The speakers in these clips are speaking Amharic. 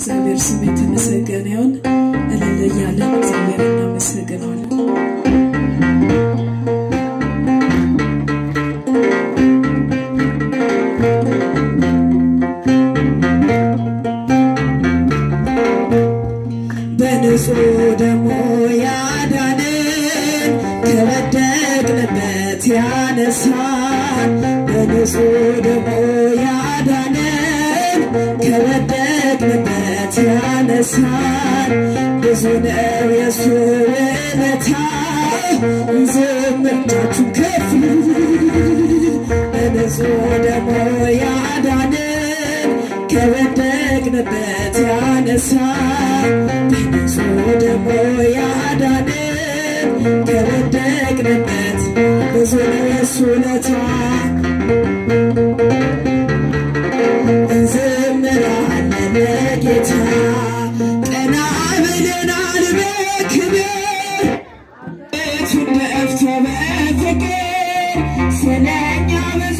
እግዚአብሔር ስም የተመሰገነ ይሁን። እልል እያለን እግዚአብሔር እናመሰግነዋለን። በንጹህ ደሙ ያዳንን ከወደቅንበት ያነሳን በንጹህ ደሙ ያዳንን ከወደቅንበት ያነሳን ብዙ ነው የሱ ውለታ ዘምርታችሁ ከፍ በንጹህ ደሙ ያዳንን ከወደቅንበት ያነሳን በንጹህ ደሙ ያዳንን ከወደቅንበት ብዙ ነው የሱ ውለታ እንዘምራለን ለጌታ ቀና ብለናል በክብር ቤቱን ደፍቶ በፍቅር ስለኛ ብዙ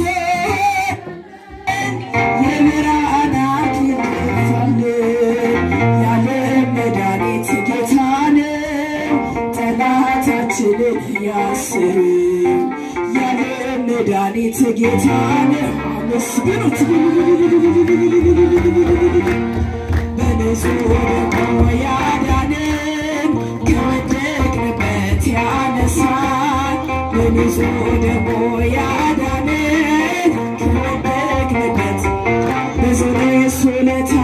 የብርሃን አክሊል ደፋልን ያለ መድኃኒት ጌታ ነው ጠላታችንን ያስር ያለ መድኃኒት ጌታ ነው አመስግኑት በንጹህ ደሙ ያዳንን ከወደቅንበት ያነሳን በንጹህ ደሙ ያዳንን ከወደቅንበት ብዙ ነው የሱ ውለታ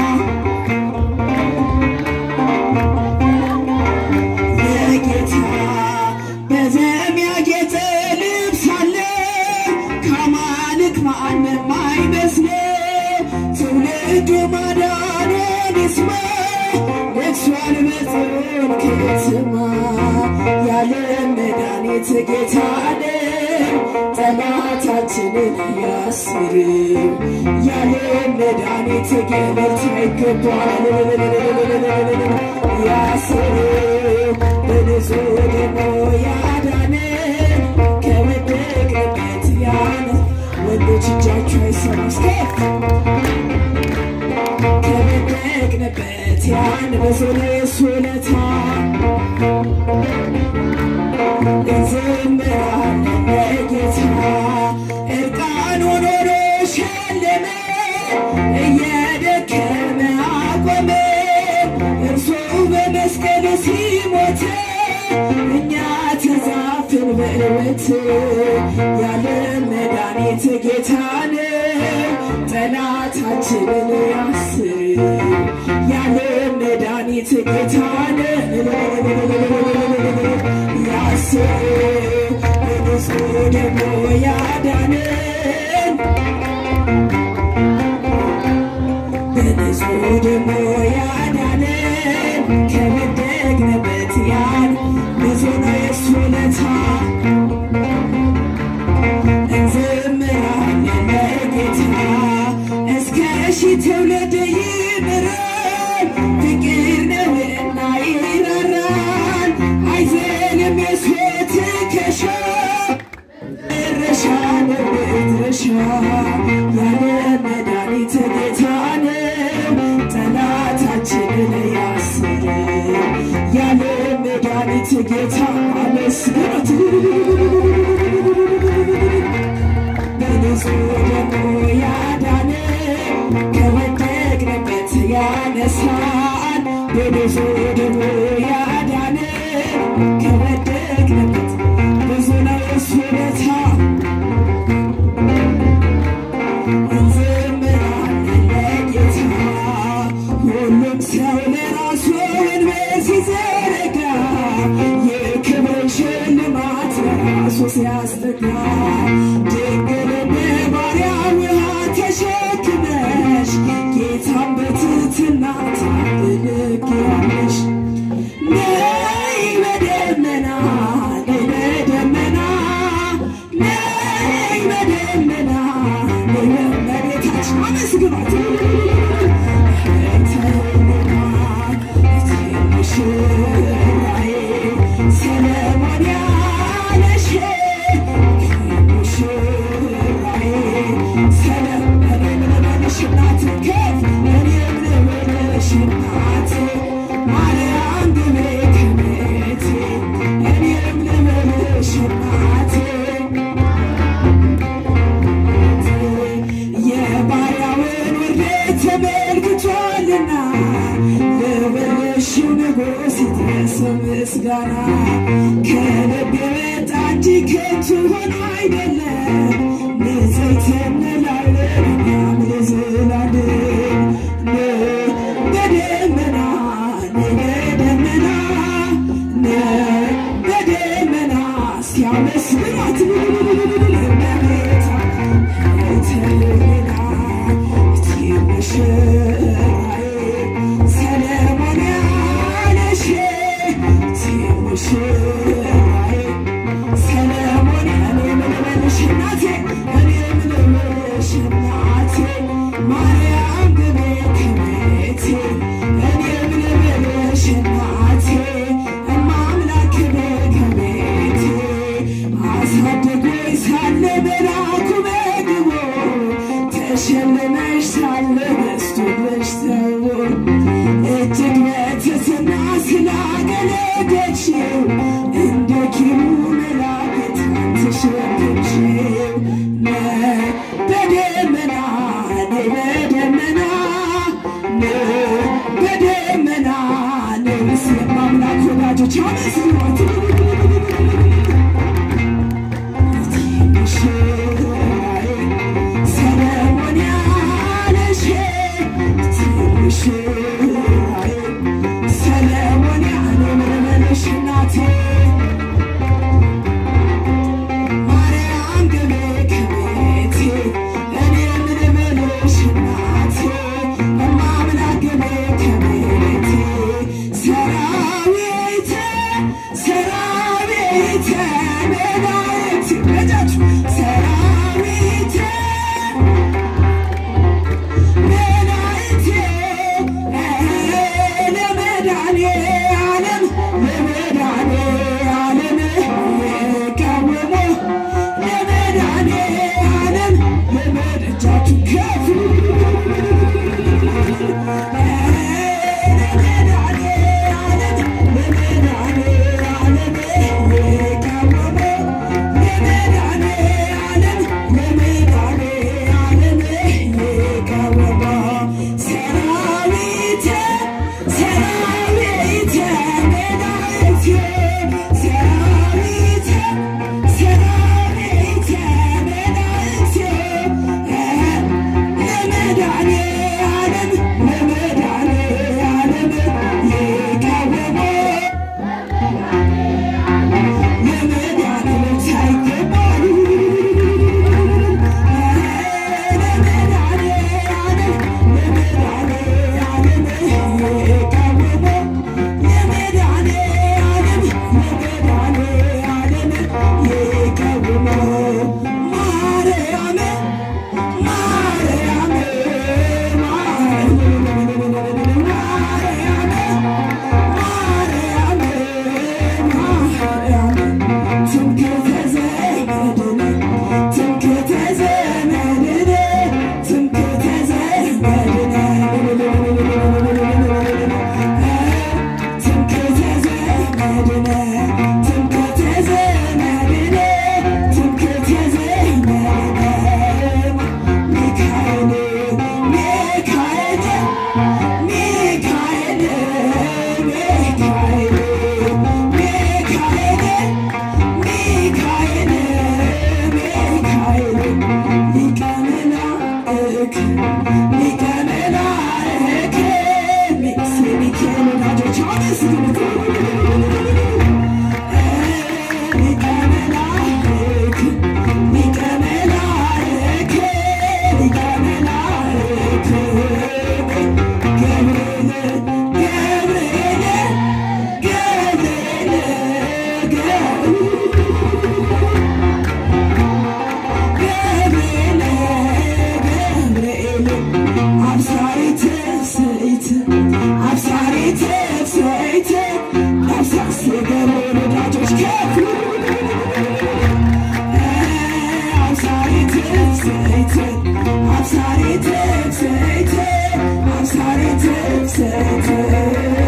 የጌታ በደም ያጌጠ ልብስ አለ ከአማልክ ማንም አይመስለው ትውልዱ ማዳኑን ይስማ ነግሷል በጽዮን ከተማ ያለ መድኃኒት ጌታ ነው ጠላታችንን ያስር ያለ መድኃኒት ገበርታ ይገባል ያስር በንጹህ ደሙ ያዳንን ከወደቅንበት ያን ወንዶች እጃችሁ አይሰማ እስከፍ ከወደቅንበት ያን ብዙ ነው የሱ ውለታ እንዘምራለን ለጌታ እርቃኑን ሆኖ ሸለመ እየደከመ አቆመ እርሱ በመስቀል ሲሞት እኛ ተዛፍን በእውነት ያለ መድኃኒት ጌታ ነው ጠላታችንን ያስር ያለ መድኃኒት ጌታ ነው ያስር በንጹህ ደሙ ያዳንን በንጹህ ደሙ ያዳንን ከወደቅንበት ያን ብዙ ነው የሱ ውለታ እንዘምራለን ለጌታ እስከ ሺህ ትውልድ ይምራል ፍቅር ነውና ይራራል አይዘልም የሱ ትከሻ መድረሻ ነው መድረሻ ያለ መድኃኒት ጌታ ነው ጠላታችንን ያስር ያለ መድኃኒት ጌታ አመስግኑት በንጹህ ደሙ ያዳንን ከወደቅንበት ያነሳን በንጹህ ደሙ ያዳንን ከወደቅንበት ብዙ ነው የሱ ውለታ እንዘምራለን ለጌታ ሁሉም ሰው ለራሱ ወንበር ሲዘረጋ የክብር ሽልማት ለራሱ ሲያስጠጋ ድንግል በባሪያ ውሃ ተሸክመሽ ጌታን በትሕትና ታገለግያለሽ። ነይ በደመና ነይ በደመና ነይ በደመና ነይ በእመቤታችን አመስግኗት ሙሽራዬ ሰለሞን ያለሽ ሙሽራዬ ሰለሞን እናት ከፍ እኔም ልበልሽ ንጉሥ ይድረሰው ምስጋና ከልብ የመጣ እንጂ ከንቱ ሆኖ አይደለም። ንጽሕት እንላለን እኛም ለዘላለም በደመና በደመና በደመና ሲያመስግኗት እመቤታ ተለይና እቲ ሙሽራዬ ሰለሞን ያለሽ እቲ ሙሽራዬ ሰለሞን እኔ ምን ልበልሽ እናቴ እኔ ምን ልበልሽ እናቴ ማርያም ግቤ ከቤቴ እኔ ምን ልበልሽ እናቴ እማ አምላክ ግቤ ከቤቴ አሳድጎኝ ሳለ መልአኩ መግቦ ተሸልመሽ ሳለ በስቶልሽ ተው እጅግ በትሕትና ስላገለገልሽው እንደ ኪሩ መላእክት ተሸከምሽው በደመና ነይ በደመና ነይ በደመና ነይ ምስለ አምላክ ወዳጆች አመስግኗት ሙሽራዬ ሰለሞን ያለሽ ሙሽራዬ ሰለሞን ያለ ምንመለሽ እናቴ ማርያም ግቤ ከቤቴ እኔ ምንመለሽ እናቴ እማ አምላክ ግቤ ከቤቴ ሰራዊተ ሰራዊተ መላእክት በጃችሁ ሰራዊተ መላእክት ለመድኃኔዓለም ለመድኃኔዓለም የቀወሙ ለመድኃኔዓለም ለመድ እጃችሁ ከፍ ለመድኃኔዓለም ለመድኃኔዓለም የቀወሙ ለመድኃኔዓለም ሳይገባው ለመድኃኔዓለም ለመድኃኔዓለም የቀወሙ ለመድኃኔዓለም ለመድኃኔዓለም የቀወሙ ማርያም ማርያም I'm sorry to say